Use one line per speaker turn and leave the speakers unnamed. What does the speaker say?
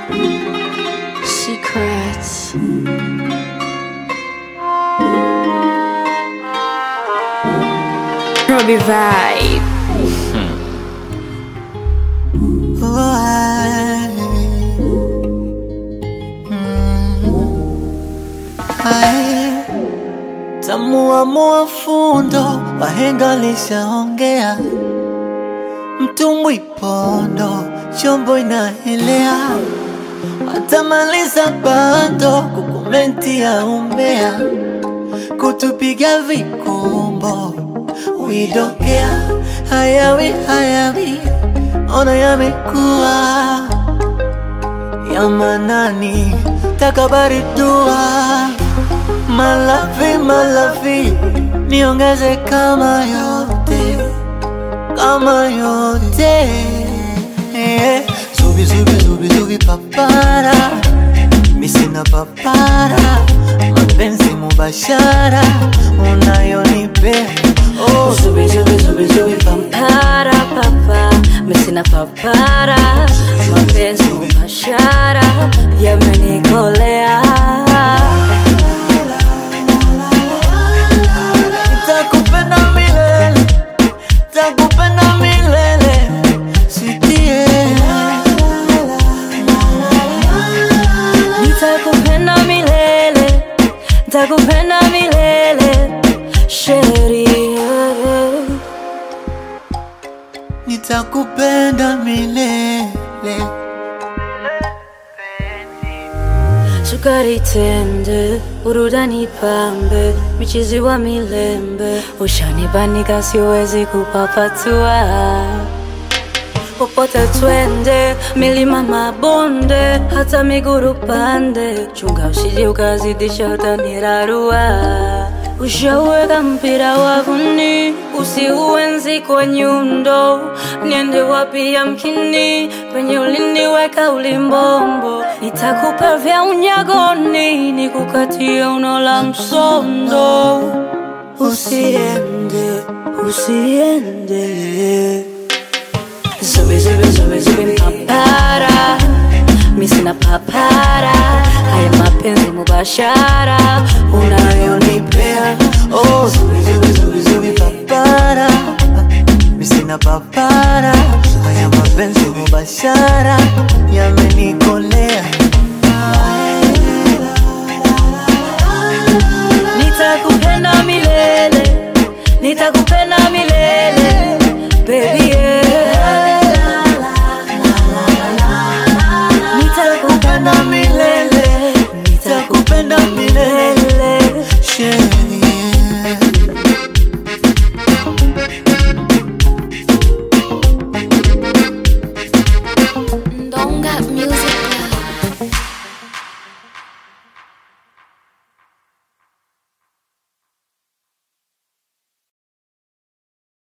Secrets. Robbie Vibe.
Tamuamua fundo, wahenga lishaongea, mtumbwi pondo, chombo inaelea, watamaliza bando kukomenti ya umbea, kutupiga vikumbo, widokea hayawi hayawi, ona yamekuwa ya manani, takabari dua Malafi, malafi, niongeze kama yote, kama yote. Eh, Zubi, zubi, zubi, zubi, papara, misina papara, mapenzi mubashara, unayonipea oh, zubi, zubi, zubi, zubi, papara.
Para papa, mesina papara, mapenzi mubashara yamenikolea.
Nitakupenda milele, nitakupenda milele, sitie
Nitakupenda milele, nitakupenda milele, sheria.
nitakupenda milele.
Sukari tende, burudani pambe, michizi wa milembe, ushanibanika siwezi kupapatua. Popote twende, milima mabonde, hata miguru pande, chunga usije ukazidisha utanirarua. Ushaweka mpira wavuni, usiuenzi kwa nyundo, niende wapi yamkini, penye uliniweka ulimbombo, nitakupa vya unyagoni, nikukatie uno la msondo. Usiende, usiende. Zubi, zubi, zubi, zubi, papara Mi sina papara Haya mapenzi mubashara Unayonipea
Oh, zubi, zubi, zubi, zubi, papara misina papara, haya mapenzi mubashara yamenikolea.
Nitakupenda milele Nitakupenda milele Baby yeah. Nitakupenda milele